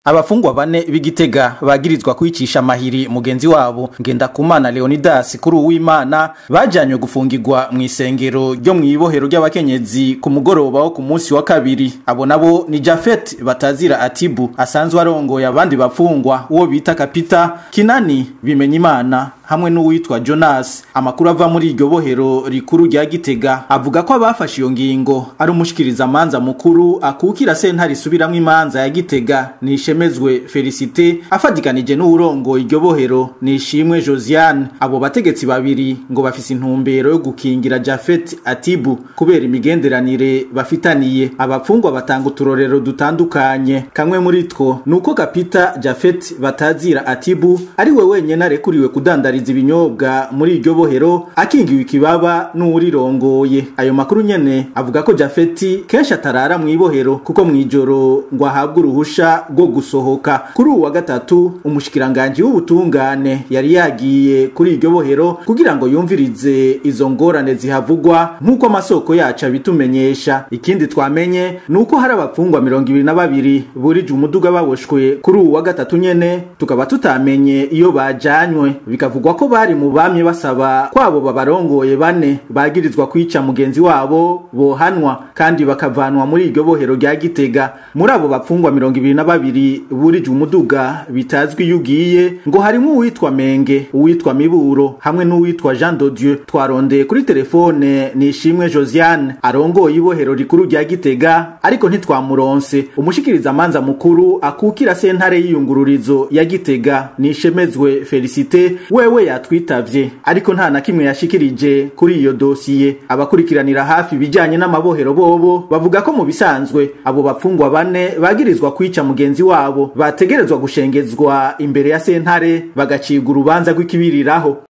abafungwa bane b'igitega bagirizwa kwicisha amahiri mugenzi wabo ngendakumana leonidas kuri uwimana bajanywe gufungirwa mu isengero ryo mu ibohero ry'abakenyezi ku mugoroba wo ku munsi wa kabiri abo nabo ni jafet batazira atibu asanzwe arongoye abandi bafungwa uwo bita kapita kinani bimenya imana hamwe n'uwitwa jonas amakuru ava muri iryo bohero rikuru rya gitega avuga ko abafashe iyo ngingo ari umushikirizamanza mukuru akukira sentare isubiramwo imanza ya gitega nishemezwe felicite afatikanije n'uwurongoye iryo bohero nishimwe josiane abo bategetsi babiri ngo bafise intumbero yo gukingira jafet atibu kubera imigenderanire bafitaniye abapfungwa batanga uturorero dutandukanye kamwe muri two ni uko kapita jafet batazira atibu ari we wenyene arekuriwe kudandara kudandariza ibinyobwa muri iryo bohero akingiwe ikibaba n'uwurirongoye ayo makuru nyene avuga ko jafeti kenshi atarara mu ibohero kuko mu ijoro ngo ahabwe uruhusha rwo gusohoka kuri uwa gatatu umushikiranganji w'ubutungane yari yagiye kuri iryo bohero kugira ngo yumvirize izo ngorane zihavugwa nk'uko amasoko yacu abitumenyesha ikindi twamenye ni uko hari abapfungwa mirongo ibiri na babiri burije umuduga baboshwe kuri uwa gatatu nyene tukaba tutamenye iyo bajanywe bikavugwa bivugwa ko bari mu bamye basaba kwabo babarongoye bane bagirizwa kwica mugenzi wabo bohanwa kandi bakavanwa muri iryo bohero rya gitega muri abo bapfungwa mirongo ibiri na babiri burije umuduga bitazwi iyo ugiye ngo harimo uwitwa menge uwitwa miburo hamwe n'uwitwa jean dodieu twarondeye kuri telefone nishimwe josiane arongoye ibohero rikuru rya gitega ariko ntitwamuronse umushikirizamanza mukuru akukira sentare y'iyungururizo ya gitega nishemezwe felicite wewe yatwitavye ariko nta na kimwe yashikirije kuri iyo dosiye abakurikiranira hafi ibijanye n'amabohero bobo bavuga ko mu bisanzwe abo bapfungwa bane bagirizwa kwica mugenzi wabo bategerezwa gushengezwa imbere ya sentare bagacibwa urubanza rw'ikibiriraho